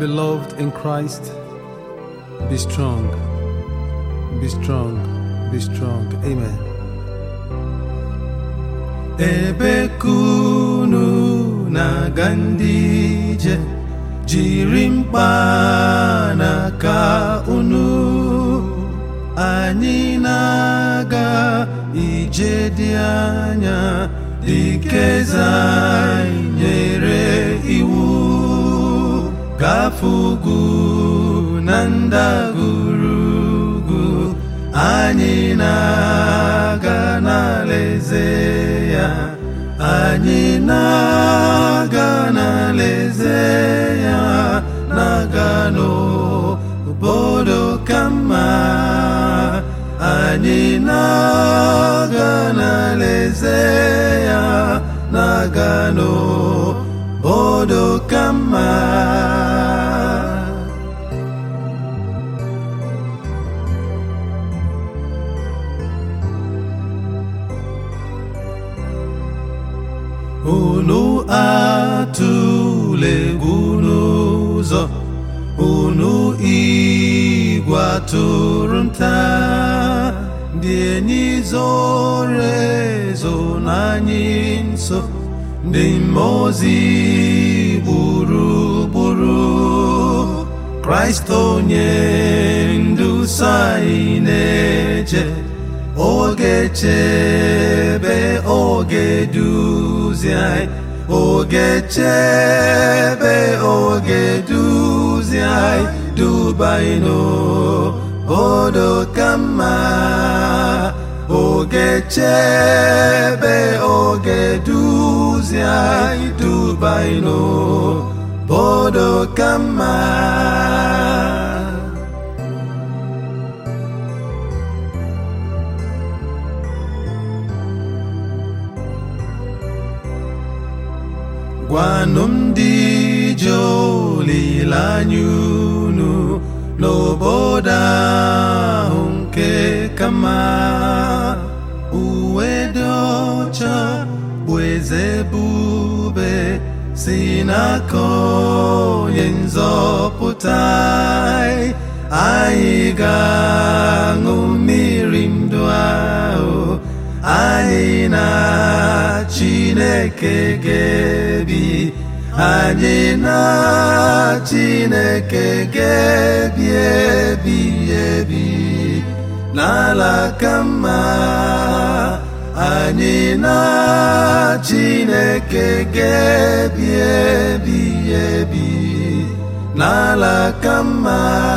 Beloved in Christ, be strong, be strong, be strong. Amen. ebe kunu na-aga ndị ije jiri mkpanaka unu anyị na-aga ije dị anya dịka eze anyị nyere iwu gafe ugwu na ndagwurugwu anyị na-aga n'alaeze ya anyị na-aga n'alaeze ya na-aga n'obodo ka mma anyị na-aga n'alaeze ya na-aga n'obodo ka mma unu atụla egwu n'ụzọ unu igwe atụrụ nta ndị enyi zoro ezo na anyị nso ndị mmụọ ozi gburugburu kraịst onye nduso anyị na-eche oge chebe oge duzi anyị oge chebe oge duzi anyị duba anyị n'obodo ka mma oge chebe oge duzi anyị duba anyị n'obodo ka mma gwanụ m ndị ji olileanya unu n'obodo ahụ nke kama uwe dị ọcha bụ eze ebube si n'aka onye nzọpụta anyị anyị ga-aṅụ mmiri ndụ ahụ anyị na Chineke ga-ebi anyị na Chineke ga-ebi ebi ebi n'ala ka mma anyị na Chineke ga-ebi ebi ebi n'ala ka mma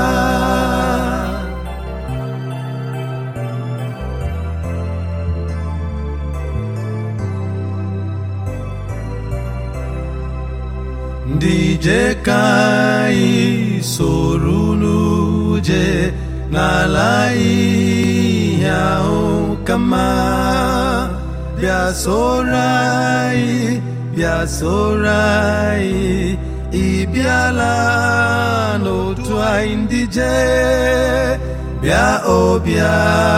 ndị je ka anyị soro n'uje n'ala ihe ahụ ka mma bịa soro anyị bịa soro anyị ị bịala n'otu anyị ndị je bịa ọbịa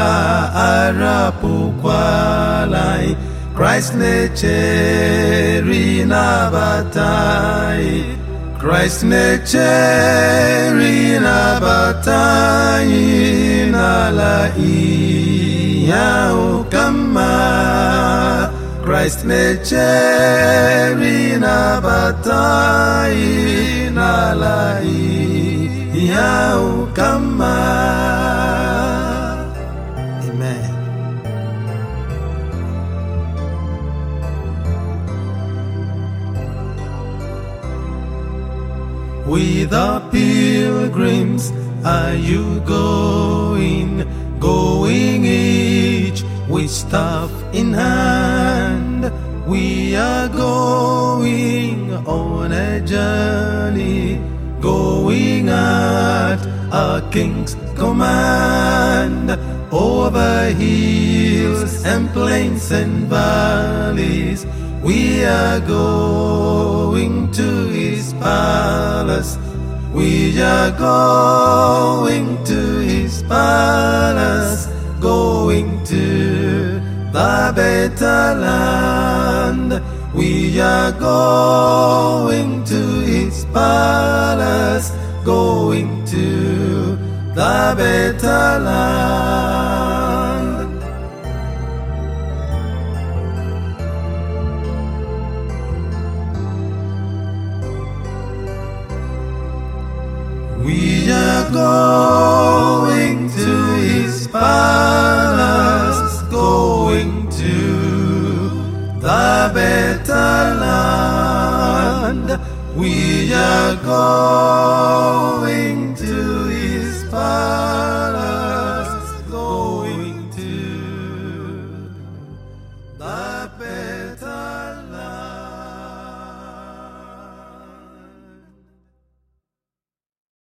arapụkwala anyị Christ na-echere ịnabata anyị Christ na-echere ịnabata anyị n'ala ihe ahụ ka mma Christ na-echere ịnabata anyị n'ala ihe ahụ ka mma Amen. With the pilgrims are you going, going each with staff in hand? We are going on a journey, going at our King's command, over hills and plains and valleys. We are going to his palace. We are going to his palace, going to the better land. We are going to his palace, going to the better land. We are going to his palace, going to the better land. We are going.